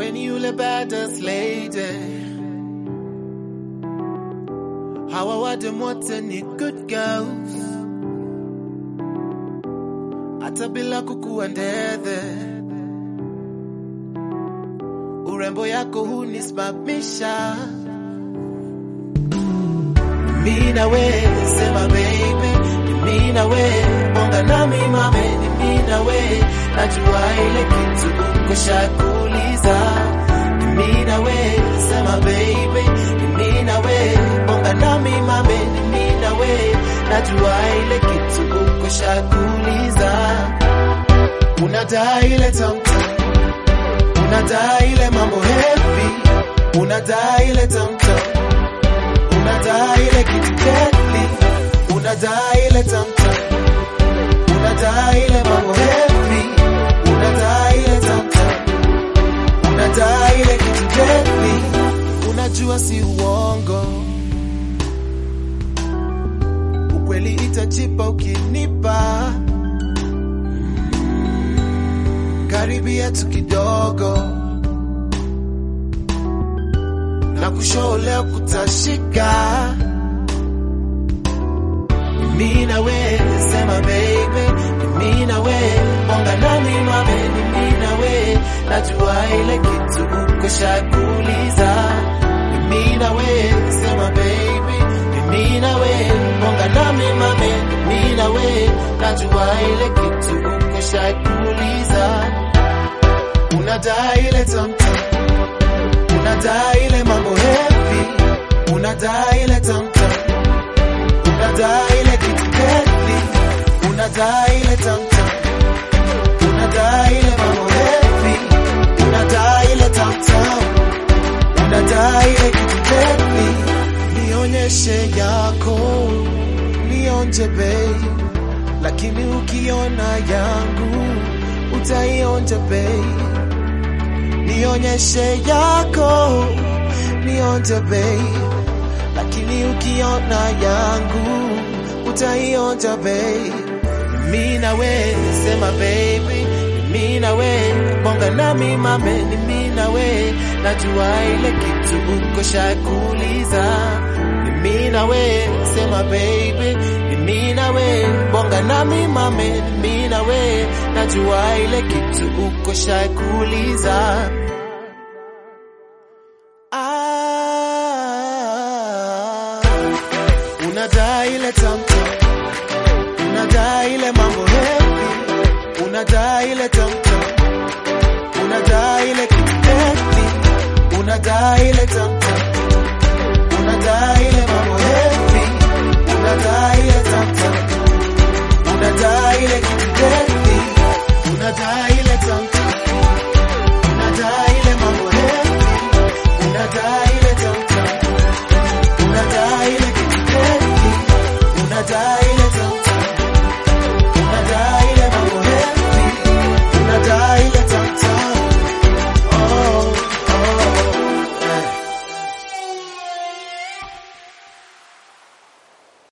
ni yule badass lady. Hawa wadem wote ni good girls, hata bila kukuwa ndethe. Urembo yako hunisimamisha mimi na we, sema baby, ni mimi na we, bonga nami mame, ni mimi na we, najua ile kitu uko shakuuliza. Ni mimi na we, sema baby, ni mimi na we, bonga nami mame, ni mimi na we, najua ile kitu uko shakuuliza. Unadai ile tamtam, unadai ile mambo heavy, unadai ile tamtam unadai ile kitu deadly, unadai ile tamtam, unadai ile mambo heavy, unadai ile tamtam, unadai ile kitu deadly, unajua si uongo, ukweli itajipa ukinipa karibia tu kidogo na kushow leo kutashika. Mimi na we sema baby, mimi na we bonga nami mame, mimi na we najua ile kitu uko shakuuliza. Mimi na we sema baby, mimi na we bonga nami mame, mimi na we najua ile kitu uko shakuuliza. Unadai ile tamtam unadai ile mambo heavy, unadai ile tamtam, unadai ile kitu deadly, unadai ile tamtam, unadai ile mambo heavy, unadai ile tamtam, unadai ile kitu deadly. Nionyeshe yako, nionje bei, lakini ukiona yangu utaionja bei nionyeshe yako nionje bei, lakini ukiona yangu utaionja bei. Mimi na we sema baby, mimi na we bonga nami mame, ni mimi na we najua ile kitu uko shakuuliza. Ni mimi na we sema baby, ni mimi na we bonga nami mame, ni mimi na we najua ile kitu uko shakuuliza. Ah, unadai ile tamtam, unadai ile